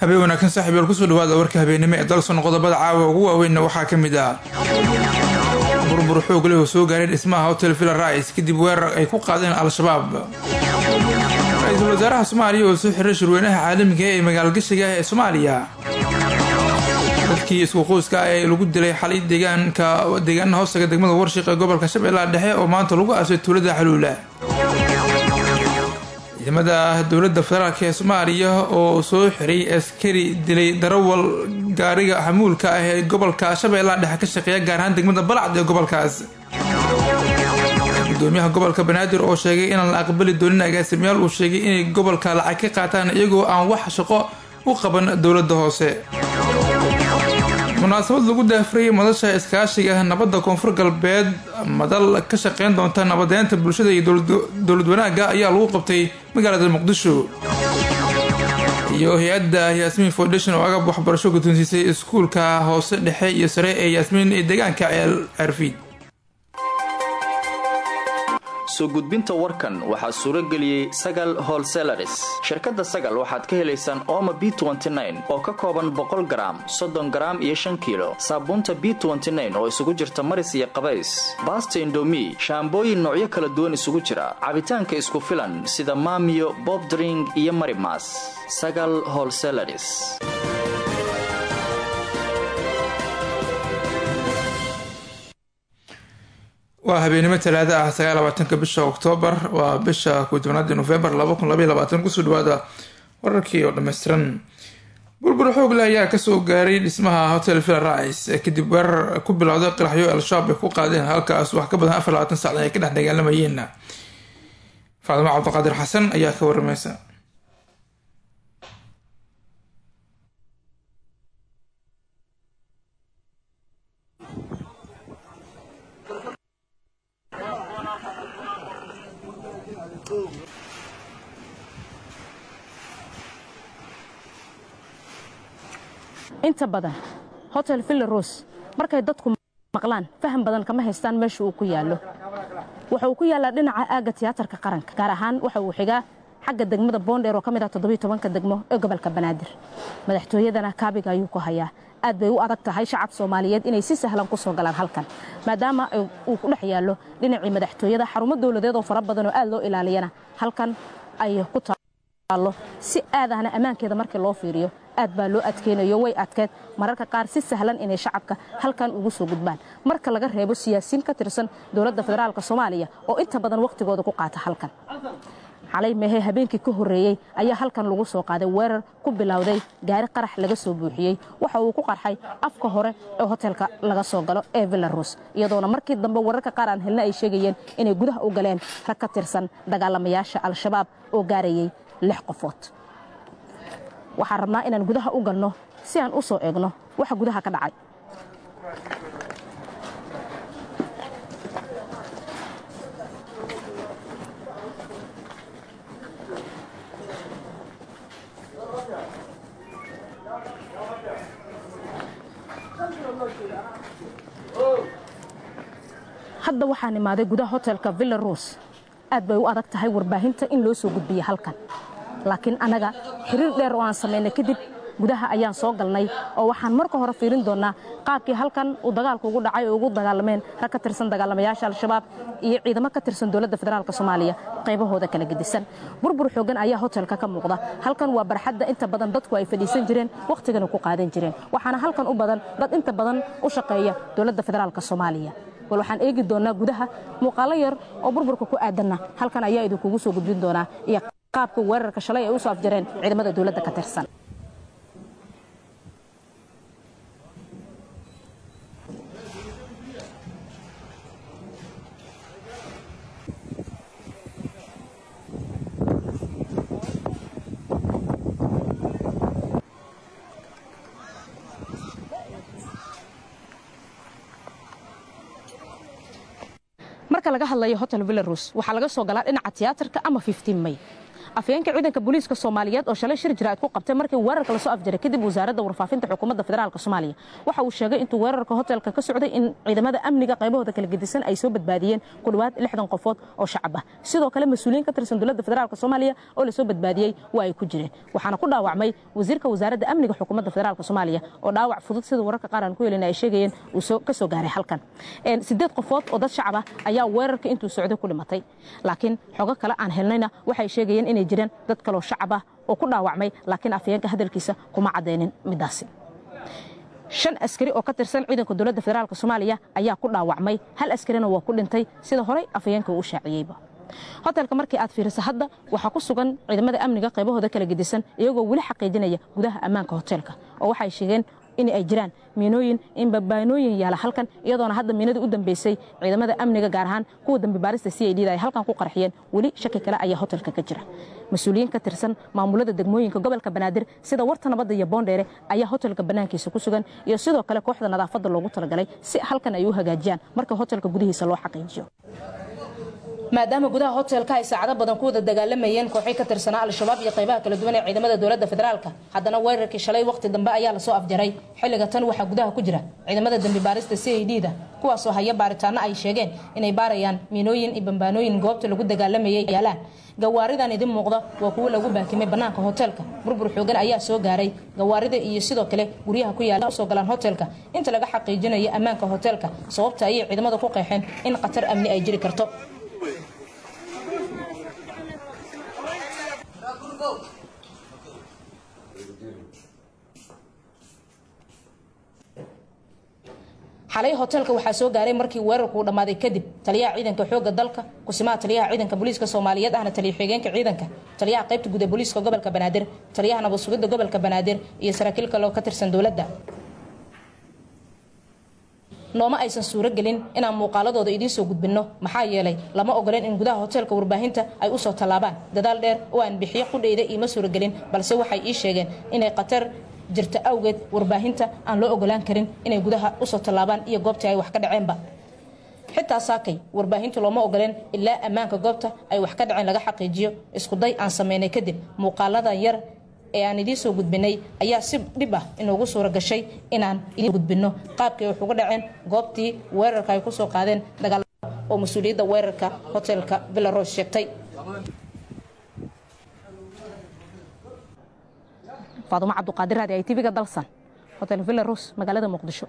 habeen wanaagsan saaxiib yaal kusoo dhawaada warka habeennimo ee dalson qodobada caawa ugu waaweynna waxaa ka mid ah burbur xoog leh oo soo gaaray dhismaha hotel villa rais kadib weerar ay ku qaadeen al-shabaab ra-iisul wasaaraha soomaaliya oo soo xiray shirweynaha caalamiga ee magaalgashiga ee soomaaliya dadkii isku qoyska ah ee lagu dilay xalay deegaanka deegaanaha hoostaga degmada warshiq ee gobolka shabeellaha dhexe oo maanta lagu aasay tuulada xaluula ciidamada dowladda federaalk ee soomaaliya oo soo xiray askari dilay darawal gaariga xamuulka ah ee gobolka shabeellaha dhexe ka shaqeeya gaar ahaan degmada balacd ee gobolkaas gudoomiyaha gobolka banaadir oo sheegay inaan la aqbali doonin agaasimayaal uu sheegay inay gobolka lacag ka qaataan iyagoo aan wax shaqo u qaban dowladda hoose munaasabad lagu daafurayay madasha iskaashiga nabadda koonfur galbeed madal ka shaqeyn doonta nabadeynta bulshada iyo dowlad wanaagga ayaa lagu qabtay magaalada muqdisho iyo hay-adda yaasmiin foundation oo agab waxbarasho guddoonsiisay iskuulka hoose dhexe iyo sare ee yaasmiin ee deegaanka ceel arfiid soo gudbinta warkan waxaa suuro geliyey sagal holselaris shirkadda sagal waxaad ka helaysaan ooma b oo ka kooban boqol garaam soddon garaam iyo shan kiilo saabuunta b oo isugu jirta maris iyo qabays baasta indomi shaambooyin noocyo kala duwan isugu jira cabitaanka isku filan sida maamiyo bobdring iyo marimas sagal holselaris waa habeenimo talaada ah sagaalabaatanka bisha oktoobar waa bisha kutobnaadi nofembar kusoo dhawaada wararkii oo dhammaystiran burbur xoog leh ayaa kasoo gaaray dhismaha hotel villa rais kadib weerar ku bilowday qaraxyo al-shabaab ay ku qaadeen halkaas wax ka badan afar labaatan saacdan ay ka dhex dagaalamayeen faadimo cabdiqaadir xasan ayaa ka waramaysa inta badan hotel villa ros markay dadku maqlaan faham badan kama haystaan meesha uu ku yaallo waxa uu ku yaallaa dhinaca aagga tiyaatarka qaranka gaar ahaan waxa uu xigaa xagga degmada boondheer oo ka mid ah toddobiyo tobanka degmo ee gobolka banaadir madaxtooyadana kaabiga ayuu ku hayaa aad bay u adag tahay shacab soomaaliyeed inay si sahlan ku soo galaan halkan maadaama uu ku dhex yaallo dhinacii madaxtooyada xarumo dowladeed oo fara badan oo aad loo ilaaliyana halkan ay ku taallo si aadahna ammaankeeda markii loo fiiriyo aad baa loo adkeynayo way adkeed mararka qaar si sahlan inay shacabka halkan ugu soo gudbaan marka laga reebo siyaasiyiin ka tirsan dowladda federaalk soomaaliya oo inta badan wakhtigooda ku qaata halkan xalay mehe habeenkii ka horreeyey ayaa halkan lagu soo qaaday weerar ku bilowday gaari qarax laga soo buuxiyey waxa uu ku qarxay afka hore ee hotelka laga soo galo ee villaros iyadoona markii dambe wararka qaar aan helna ay sheegayeen inay gudaha u galeen rag ka tirsan dagaalamayaasha al-shabaab oo gaarayay lix qofood waxaan rabnaa inaan gudaha u galno si aan u soo eegno waxa gudaha ka dhacay hadda waxaan imaaday gudaha hotelka villa ros aad bay u adag tahay warbaahinta in loo soo gudbiya halkan laakiin annaga xiriir dheer oo aan samaynay kadib gudaha ayaan soo galnay oo waxaan marka hore fiirin doonnaa qaabkii halkan uu dagaalku ugu dhacay oo ugu dagaalameen rag ka tirsan dagaalamayaasha al-shabaab iyo ciidamo ka tirsan dowladda federaalk soomaaliya qaybahooda kala gedisan burbur xoogan ayaa hotelka ka muuqda halkan waa barxadda inta badan dadku ay fadhiisan jireen wakhtigana ku qaadan jireen waxaana halkan u badan dad inta badan u shaqeeya dowladda federaalk soomaaliya bal waxaan eegi doonnaa gudaha muuqaalo yar oo burburka ku aadanna halkan ayaa idinkugu soo gudbin doonaa iyo qaabka weerarka shalay ay u soo afjareen ciidamada dowladda ka tirsan marka laga hadlayo hotel villaros waxaa laga soo galaa dhinaca tiyaatarka ama may afhayeenka ciidanka booliiska soomaaliyeed oo shalay shir jiraa'id ku qabtay markii weerarka lasoo afjaray kadib wasaaradda warfaafinta xukuumadda federaalk soomaaliya waxa uu sheegay intuu weerarka hotelka ka socday in ciidamada amniga qaybahooda kala gedisan ay soo badbaadiyeen ku dhowaad lixdan qofood oo shacab ah sidoo kale mas-uuliyiin ka tirsan dowladda federaalk soomaaliya oo lasoo badbaadiyey waa ay ku jireen waxaana ku dhaawacmay wasiirka wasaaradda amniga xukuumadda federaalk soomaaliya oo dhaawac fudud sida wararka qaar aan ku helin ay sheegayeen uu ka soo gaaray halkan sideed qofood oo dad shacab ah ayaa weerarka intuu socday ku dhimatay laakiin xogo kale aan helnayna waxay sheegayeen inay jireen dad kaloo shacab ah oo ku dhaawacmay laakiin afhayeenka hadalkiisa kuma caddaynin midaasi shan askari oo ka tirsan ciidanka dowladda federaalk soomaaliya ayaa ku dhaawacmay hal askarina waa ku dhintay sida horey afhayeenka uu shaaciyeyba hotelka markii aad fiiriso hadda waxaa ku sugan ciidamada amniga qaybahooda kala gedisan iyagoo weli xaqiijinaya gudaha ammaanka hotelka oo waxay sheegeen in ay jiraan miinooyin in babaanooyin yaala halkan iyadoona hadda miinadii u dambeysay ciidamada amniga gaar ahaan kuwa dambi baarista c i d da ay halkan ku qarxiyeen weli shaki kale ayaa hotelka ka jira mas-uuliyiin ka tirsan maamulada degmooyinka gobolka banaadir sida warta nabadda iyo boondheere ayaa hotelka bannaankiisa ku sugan iyo sidoo kale kooxda nadaafadda loogu talagalay si halkan ay u hagaajiyaan marka hotelka gudihiisa loo xaqiijiyo maadaama gudaha hotelka ay saacado badan ku wada dagaalamayeen kooxay ka tirsanaa al-shabaab iyo qaybaha kala duwan ee ciidamada dowladda federaalka haddana weerarkii shalay waqti dambe ayaa lasoo afjaray xilliga tan waxaa gudaha ku jira ciidamada dembi baarista c i d da kuwaasoo haya baaritaano ay sheegeen inay baarayaan miinooyin iyo bambaanooyin goobta lagu dagaalamayay yaalaan gawaaridan idin muuqda waa kuwo lagu baakimay bannaanka hotelka burbur xoogan ayaa soo gaaray gawaarida iyo sidoo kale guryaha ku yaala usoo galaan hotelka inta laga xaqiijinayo ammaanka hotelka sababta ayay ciidamada ku qeexeen in khatar amni ay jiri karto xalay hotelka waxaa soo gaaray markii weerarku uu dhammaaday kadib taliyaha ciidanka xoogga dalka kusimaha taliyaha ciidanka booliiska soomaaliyeed ahna taliya xigeenka ciidanka taliyaha qaybta guud ee booliiska gobolka banaadir taliyaha nabad sugidda gobolka banaadir iyo saraakiil kaloo ka tirsan dowladda nooma aysan suuro gelin inaan muuqaaladooda idiin soo gudbinno maxaa yeelay lama ogoleen in gudaha hotelka warbaahinta ay usoo tallaabaan dadaal dheer oo aan bixiyo qudhayda iima suuro gelin balse waxay ii sheegeen inay khatar jirta awgeed warbaahinta aan loo ogolaan karin inay gudaha usoo tallaabaan iyo goobtii ay wax ka dhaceenba xitaa saakay warbaahintu looma ogoleen ilaa ammaanka goobta ay wax ka dhaceen laga xaqiijiyo iskuday aan sameynay kadib muuqaaladan yar ee aan idiin soo gudbinay ayaa si dhib ah inoogu suura gashay inaan idiin gudbinno qaabkay wax uga dhaceen goobtii weerarka ay kusoo qaadeen dagaal oo mas-uuliyadda weerarka hotelka villaros sheegtay faadumo cabduqaadir raadi ay tv-ga dalsan hotel villaros magaalada muqdisho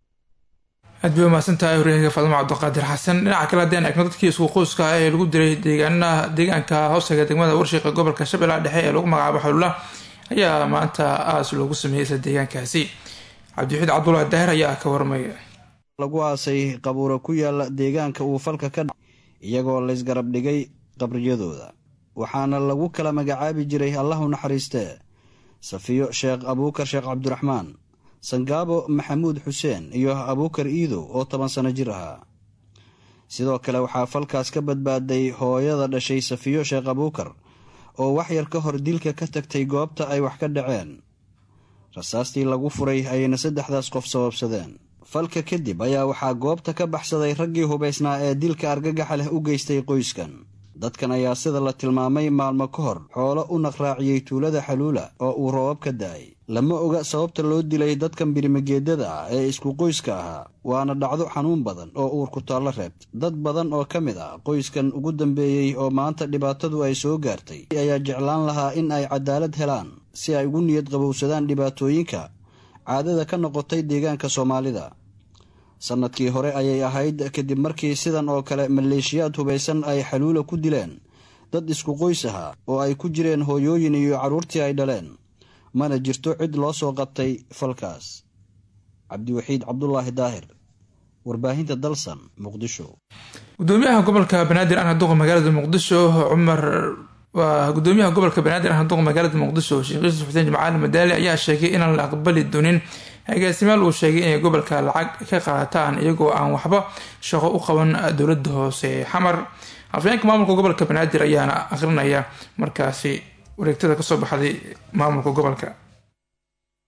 aad bay umahadsan tahay horyaalka faadumo cabdiqaadir xasan dhinaca kale haddeen eegno dadkii isku qoyska ah ee lagu diray deegaanaha deegaanka hoostaga degmada warshiqa gobolka shabeellaha dhexe ee lagu magacaabo xalula ayaa maanta aas loogu sameeyey isla deegaankaasi cabdiwaxiid cabdulaahi daahir ayaa ka warmaya lagu aasay qabuuro ku yaala deegaanka uu falka ka dha iyagoo laysgarab dhigay qabriyadooda waxaana lagu kala magacaabi jiray allahu naxariistee safiyo sheekh abuukar sheekh cabdiraxmaan sangaabo maxamuud xuseen iyo abuukar iidow oo toban sano jir ahaa sidoo kale waxaa falkaas ka badbaaday hooyada dhashay safiyo sheekh abuukar oo waxyar ka hor dilka ka tagtay goobta ay wax ka dhaceen rasaastii lagu furay ayayna saddexdaas qof sababsadeen falka kadib ayaa waxaa goobta ka baxsaday raggii hubaysnaa ee dilka argagaxa leh u geystay qoyskan dadkan ayaa sida la tilmaamay maalmo ka hor xoolo u naqraaciyey tuulada xaluula oo uu roobab ka da-ay lama oga sababta loo dilay dadkan birimageedada ah ee isku qoyska ahaa waana dhacdo xanuun badan oo uur ku taallo reebta dad badan oo ka mid ah qoyskan ugu dambeeyey oo maanta dhibaatadu ay soo gaartay ayaa jeclaan lahaa in ay cadaalad helaan si ay ugu niyad qabowsadaan dhibaatooyinka caadada ka noqotay deegaanka soomaalida sannadkii hore ayay ahayd kadib markii sidan oo kale maleeshiyaad hubaysan ay xaluula ku dileen dad isku qoys ahaa oo ay ku jireen hooyooyin iyo carruurtii ay dhaleen mana jirto cid loo soo qabtay falkaas cabdiwaxiid cabdulaahi daahir warbaahinta dalsan muqdisho gudoomiyaha gobolka banaadir ahna duqa magaalada muqdisho cumar waa gudoomiyaha gobolka banaadir ahna duqa magaalada muqdisho sheekh yuusuf xuseen jimcaali madaali ayaa sheegay inaan la aqbali doonin agaasimaal uu sheegay inay gobolka lacag ka qaataan iyagoo aan waxba shaqo u qaban dowlada hoose xamar afayeenka maamulka gobolka banaadir ayaana aqrinaya markaasi wareegtada kasoo baxday maamulka gobolka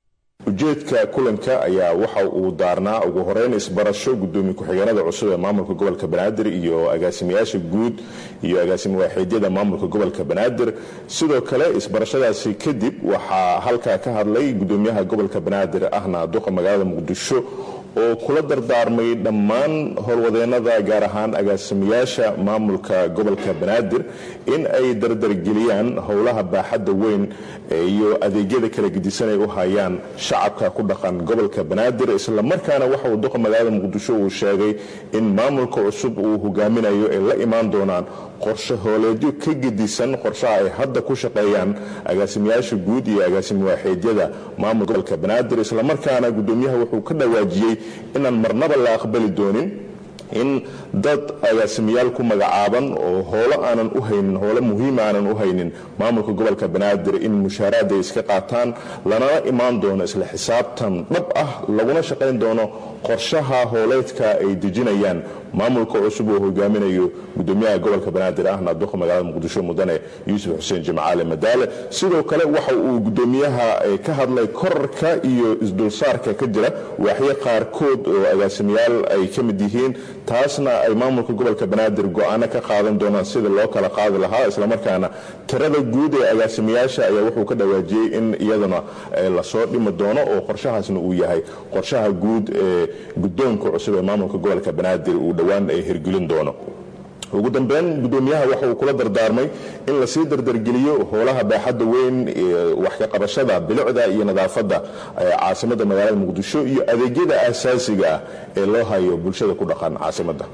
ujeedka kulanka ayaa waxa uu daarnaa ugu horeyn isbarasho gudoomiye ku-xigeenada cusub ee maamulka gobolka banaadir iyo agaasimayaasha guud iyo agaasimo waaxiidyada maamulka gobolka banaadir sidoo kale isbarashadaasi kadib waxaa halkaa ka hadlay gudoomiyaha gobolka banaadir ahna duqa magaalada muqdisho oo kula dardaarmay dhammaan howlwadeenada gaar ahaan agaasimayaasha maamulka gobolka banaadir in ay dardargeliyaan howlaha baaxadda weyn iyo adeegyada kala gedisan ay u hayaan shacabka ku dhaqan gobolka banaadir islamarkaana waxa uu duqa magaalada muqdisho uu sheegay in maamulka cusub uu hogaaminayo ay la imaan doonaan qorshe hooleedyo ka gedisan qorshaha ay hadda ku shaqeeyaan agaasimayaasha guud iyo agaasimo waaxeedyada maamulka gobolka banaadir islamarkaana gudoomiyaha wuxuu ka dhawaajiyey inaan marnaba la aqbali doonin in dad agaasimayaal ku magacaaban oo hoolo aanan u haynin hoolo muhiima aanan u haynin maamulka gobolka banaadir in mushaaraad ay iska qaataan lanala imaan doono isla xisaabtan dhab ah laguna shaqayn doono qorshaha hooleedka ay dejinayaan maamulka cusub oo hogaaminayo gudoomiyaha gobolka banaadir ahna duqa magaalada muqdisho mudane yuusuf xuseen jimcaale madaale sidoo kale waxa uu gudoomiyaha ka hadlay korarka iyo isdulsaarka ka jira waaxyo qaarkood oo agaasimayaal ay ka mid yihiin taasna ay maamulka gobolka banaadir go-aano ka qaadan doonaan sida loo kala qaadi lahaa islamarkaana tirada guud ee agaasimayaasha ayaa wuxuu ka dhawaajiyey in iyadana lasoo dhimi doono oo qorshahaasna uu yahay qorshaha guud ee gudoonka cusub ee maamulka gobolka banaadir uu dhowaan ay hirgelin doono ugu dambeyn gudoomiyaha waxa uu kula dardaarmay in lasii dardargeliyo howlaha baaxadda weyn wax ka qabashada bilicda iyo nadaafadda caasimada magaalada muqdisho iyo adeegyada asaasiga ah ee loo hayo bulshada ku dhaqan caasimada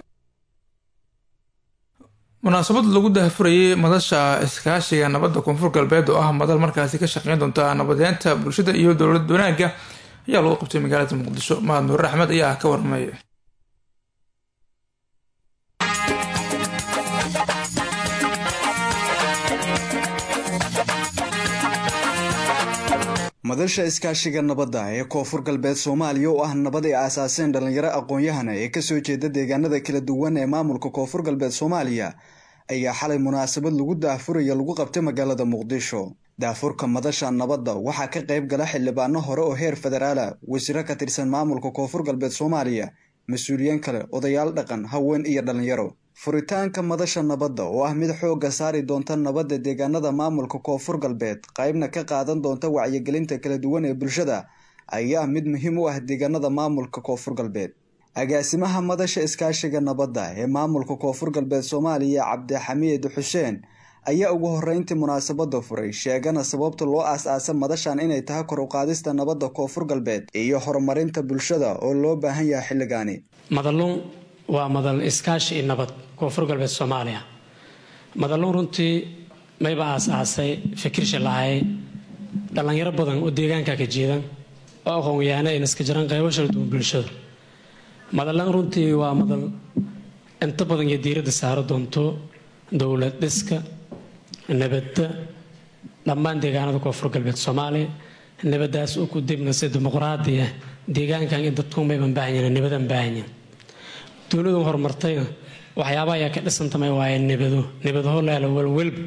munaasabad lagu dahfurayay madasha iskaashiga nabadda koonfur galbeed oo ah madal markaasi ka shaqeyn doonta nabadeynta bulshada iyo dowlad wanaagga ayaa lagu qabtay magaalada muqdisho mahad nuur axmed ayaa ka warmay madasha iskaashiga nabadda ee koonfur galbeed soomaaliya oo ah nabad ay aasaaseen dhallinyaro aqoon-yahana ee kasoo jeeda deegaanada kala duwan ee maamulka koonfur galbeed soomaaliya ayaa xalay munaasabad lagu daahfuraya lagu qabtay magaalada muqdisho daafurka madasha nabadda waxaa ka qayb gala xildhibaano hore oo heer federaala wasiiro ka tirsan maamulka koonfur galbeed soomaaliya mas-uuliyiin kale odayaal dhaqan haween iyo dhallinyaro furitaanka madasha nabadda oo ah mid xoogga saari doonta nabadda deegaanada maamulka koonfur galbeed qaybna ka qaadan doonta wacyigelinta kala duwan ee bulshada ayaa mid muhiim u ah deegaanada maamulka koonfur galbeed agaasimaha madasha iskaashiga nabadda ee maamulka koonfur galbeed soomaaliya cabdixamiid xuseen ayaa ugu horeyntii munaasabada furay sheegana sababta loo aas-aasa madashan inay tahay kor u qaadista nabadda koonfur galbeed iyo horumarinta bulshada oo loo baahan yahay xilligaani madalluun waa madal iskaashi iyo nabad koonfur galbeed soomaaliya madalluun runtii mayba aas-aasay fikirsha lahay dhallinyaro badan oo deegaanka ka jeedan oo aqoon-yahaana ayna iska jiraan qaybo shala duwan bulshada madallan runtii waa madal inta badan iyo diiradda saaro doonto dowlad dhiska nabadda dhammaan deegaanada koonfur galbeed soomaaliya nabadaas u ku dibna si dimuqraadiya deegaankan in dadku mayban baahanyin nabadan baahanyin dowladan horumartayna waxyaaba ayaa ka dhisantamay waaye nabado nabadaho leelo welwelba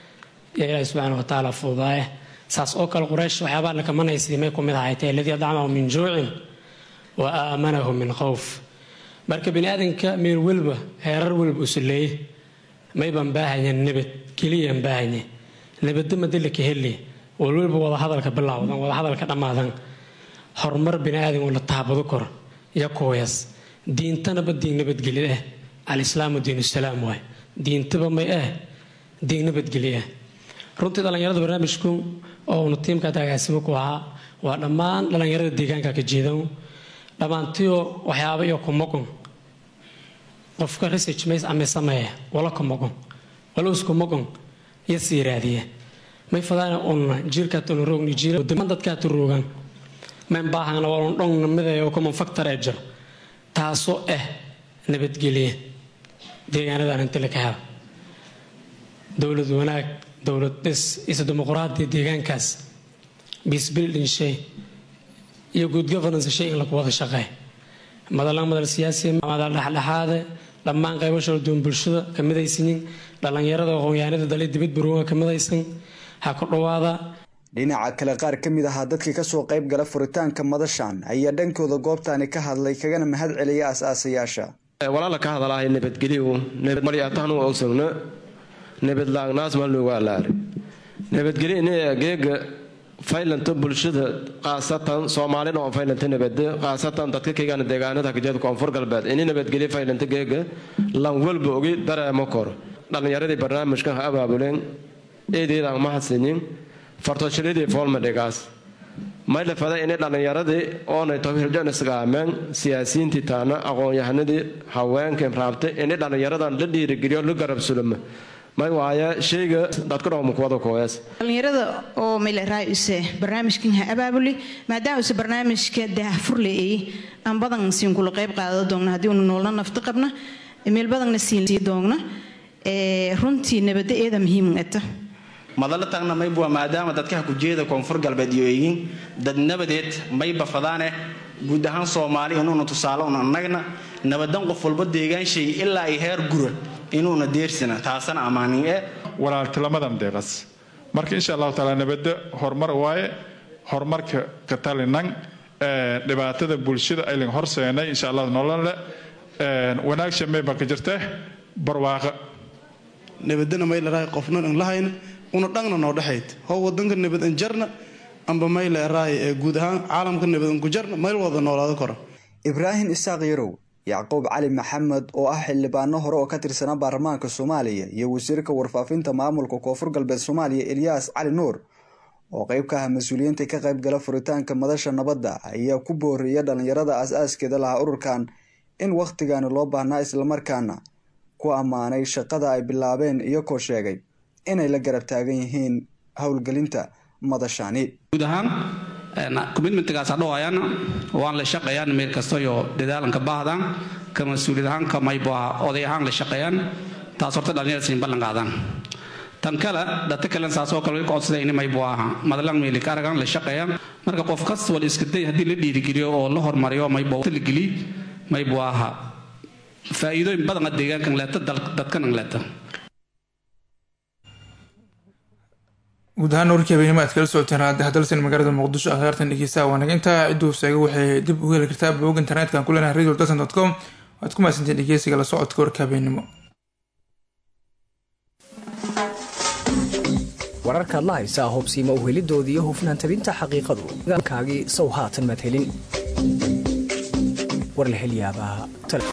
yaa ilaahi subxaana wa tacaala fuudaaye saas oo kale quraysh waxyaabaa lakamanaysidii may ku mid ahaytay aladii adcamahu min juucin wa aamanahu min khowf marka bini aadanka meel welba heerar welba usuleeye mayban baahanyan nabad keliyaan baahanye nabadda madalaka heli walwalba wadahadalka bilowdan wadahadalka dhammaadan horumar bini aadan oo la taabado koro iyo kuwees diintanaba diin nabadgelyo ah alislaamu diinu salaam waay diintaba may ah diin nabadgelyo ah runtii dhallinyarada barnaamijku oo uuna tiimkaad agaasimo ku ahaa waa dhammaan dhallinyarada deegaanka ka jeedan dhammaantiyo waxyaaba iyo kumogon qofka research mays ame sameeya wala kumogon wala uskumogon iyo sii raadiya may fadaana unna jiirkaatuna roogni jiiraman dadkaatu roogan mayn baahana walun dhong namiday oo common factor ee jiro taasoo ah nabadgelya deegaanadan inta la ka helo dowlad wanaag dowlad dhis isa dimuqraadiya deegaankaas peace building shay iyo good governance shay in lagu wada shaqeey madalan madal siyaasiya madal dhexdhexaade dhammaan qaybo shala duwan bulshada ka midaysanin dhallinyarada aqoonyahanada dali dibad barooga ka midaysan ha ku dhowaada dhinaca kale qaar ka mid ahaa dadkii kasoo qayb gala furitaanka madashan ayaa dhankooda goobtani ka hadlay kagana mahad celiya as-aasayaasha walaala ka hadalaahay nabadgelyo nabadmalyatahnu ogsogno nabadlaagnaas malnugaalaari nabadgelyo inay geega faylanta bulshada khaasatan soomaalina oo faylanta nabade khaasatan dadka kegana deegaanada kajeeda koonfur galbeed ini nabadgelyo faylanta geega lan walba ogi dareemo kor dhallinyaradii barnaamijkan ha abaabuleen eedeedaan ma hadsanin fartoshiradii foolmadhigaas may lafada inay dhallinyaradii oonay towhirjanisgaameen siyaasiyiintii taana aqoon-yahanadii haweenkan raabtay inay dhallinyaradan la dhiirigeliyo la garab sulama may waaya shayga dadkudhawmakuwada kooyaas dhallinyarada oo mayleraa use barnaamijkan ha abaabuli maadaama use barnaamijka daahfurleeyey aan badan siin kula qayb qaada doogna haddii unu noolna nafti qabna meel badanna siin doogna runtii nabada eeda muhiim eta madalla tagna maybuwa maadaama dadkaha kujeeda koonfur galbeed iyo yihiin dad nabadeed mayba fadaane guud ahaan soomaali inuuna tusaale un annagna nabadan qof walba deegaanshay ilaa ay heer gura inuuna deersina taasana ammaanin e walaaltilamadan deeqas marka insha allahu taala nabadda horumar waaye horumarka ka talinan dhibaatada bulshada aylin horseenay insha allah nolole wanaagsha mayba ka jirta barwaaqa nabadana maylaraay qofnan an lahayna una dhangna noo dhexayd how wadanka nabad an jarna amba mayleeraay ee guud ahaan caalamka nabad an ku jarna mayl wada noolaado kora ibraahim isaaq yarow yacquub cali maxamed oo ah xildhibaano hore oo ka tirsanaa baarlamaanka soomaaliya iyo wasiirka warfaafinta maamulka koonfur galbeed soomaaliya elyaas cali nuur oo qayb ka ah mas-uuliyiinta ka qayb gala furitaanka madasha nabadda ayaa ku booriya dhallinyarada aas-aaskeeda lahaa ururkan in wakhtigani loo baahnaa islamarkaana ku ammaanay shaqada ay bilaabeen iyagoo sheegay inay la garab taagan yihiin howlgelinta madashani guud ahaan commitmentgaas hadhowaayaan waan la shaqeeyaan meel kastayo dadaalanka baahdan ka mas-uuliyad ahaan ka maybo ah oday ahaan la shaqeeyaan taas horta dhalinyarada siin ballan qaadaan tan kale dhata kalen saasoo kale way codsada ini maybo aha madalan meelik aragan la shaqeeyaan marka qof kasta wal iska day haddii la dhiirigeliyo oo la hormariyo maybo la geli maybo aha faa'iidooyin badan deegaankan leeta dadkan leeta guud ahaan warkii habeenimo aad kala socoteen raadi hadalsan magaalada muqdisho akhyaartan dhegeystaha waa naga intaa ciduu seega waxay dib ugu heli kartaa bog internetka ku leenahay radio dalsan dot com waad ku mahadsanteen dhegeysiga la socodka warka habeenimo wararkaad la haysaa hubsiima uhelidoodii iyo hufnaan tabinta xaqiiqadu kaagii sow haatan maad helin war la hel yaabaa